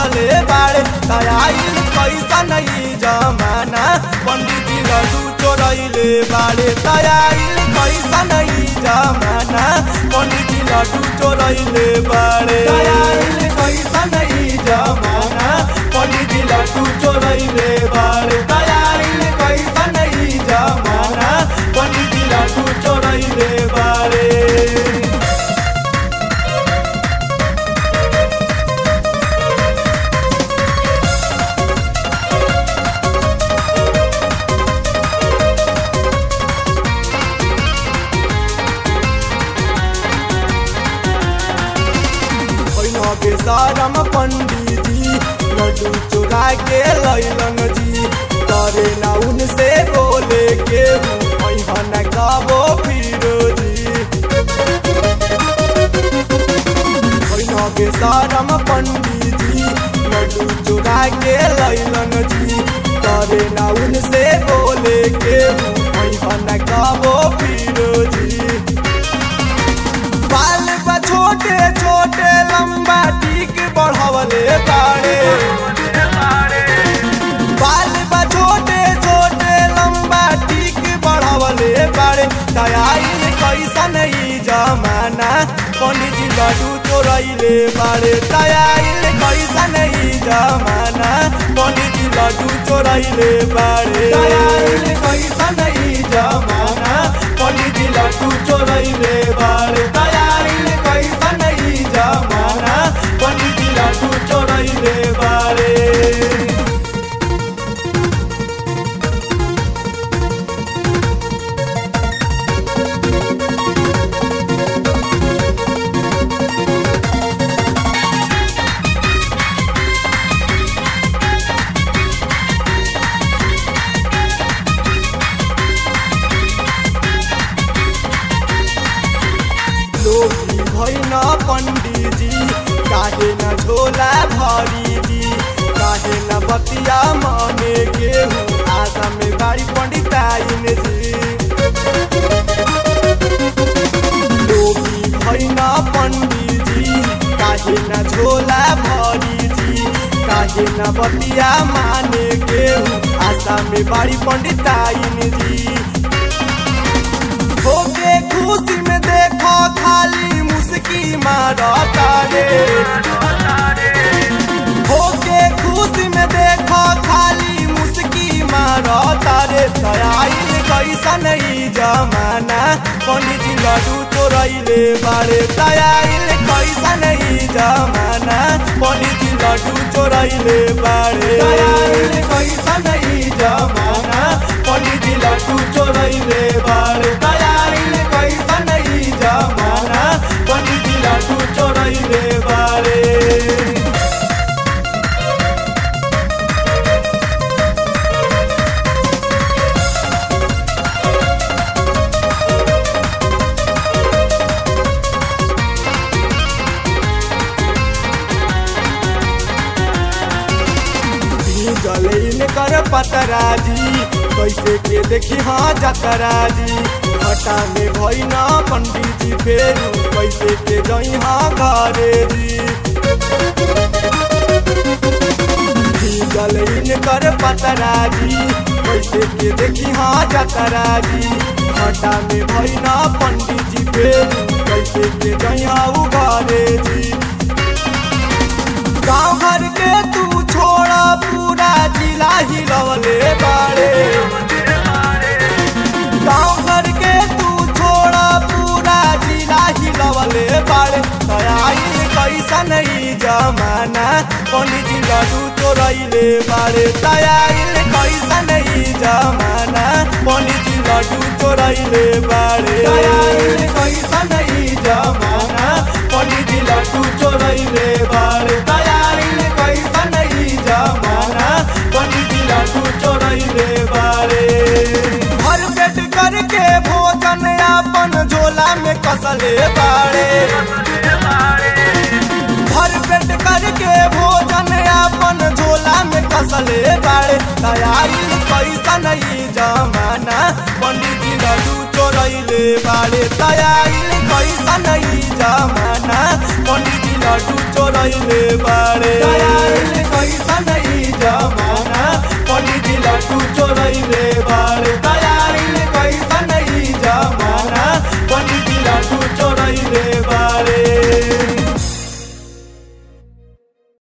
बढ़वले बाड़े तयाइल कैसा नहीं जमाना पंडित जी लड्डू चोरैले बाड़े तयाइल कैसा नहीं जमाना पंडित जी लड्डू चोरैले बाड़े तयाइल कैसा नहीं जमाना पंडित जी लड्डू चोरैले बाड़े तयाइल कैसा नहीं जमाना पंडित जी लड्डू चोरैले बाड़े ओइनो के सारम पंडित जी लड्डू चुरा के लैलन जी करे ना उनसे बोले के ओइहन कबो फिरो जी ओइनो के सारम पंडित जी लड्डू चुरा के लैलन जी करे ना उनसे बोले के ओइहन कबो फिरो जी बाल बा छोटे छोटे लंबा टीक बढ़वले बाड़े बाल बा छोटे छोटे लंबा टीक बढ़वले बाड़े दयाइल कैसा नहीं जमाना पंडित जी लड्डू चोरैले बाड़े दयाइल कैसा नहीं जमाना पंडित जी लड्डू चोरैले बाड़े दयाइल कैसा नहीं जमाना पंडित जी लड्डू चोरैले बाड़े दयाइल कैसा नहीं जमाना पंडित जी लड्डू चोरैले बाड़े लोभी भैन पंडित जी काहे न झोला भरी जी काहे न बतिया मने गेहूँ आशा में बाड़ी पंडिताइन जी लोभी भैन पंडित जी काहे न झोला भरी जी काहे न बतिया माने गेहूँ आशा में बाड़ी पंडिताइन जी होके खुशी में देखो खाली मुस्की मारता रे होके खुशी में देखो खाली मुस्की मारता रे दयाइल कैसा नहीं जमाना पंडित जी लड्डू चोरैले बारे दयाइल कैसा नहीं जमाना पंडित जी लड्डू चोरैले बारे दयाइल कैसा नहीं जमाना पंडित जी लड्डू चोरैले बारे दयाइल कैसा नहीं जमाना पंडित जी लड्डू चोरैले बारे गलेन कर पतराजी कैसे के देखी हाँ जतराजी घटा में भैना पंडित जी फेरू कैसे के जई हाँ घरे जी गलेन कर पतराजी कैसे के देखी हाँ जतराजी घटा में भैना पंडित जी फेरू कैसे के जई हाँ घरे जी गाँव घर के तू छोड़ा पूरा जिला हिलवले बाड़े गाँव घर के तू छोड़ा पूरा जिला हिलवले बाड़े दयाइल कैसा नहीं जमाना पंडित जी लड्डू चोरैले बाड़े दयाइल कैसा नहीं जमाना पंडित जी लड्डू चोरैले बाड़े दयाइल कैसा नहीं जमाना पंडित जी लड्डू चोरैले बाड़े दयाइल कैसा नहीं जमाना पंडित जी लड्डू चोरैले बाड़े भर पेट करके भोजन अपन झोला में कसले बाड़े भर पेट करके भोजन अपन झोला में कसले बाड़े दयाइल कैसा नहीं जमाना पंडित जी लड्डू चोरैले बाड़े दयाइल कैसा नहीं जमाना पंडित जी लड्डू चोरैले चोरैले बाड़े आइल कैसन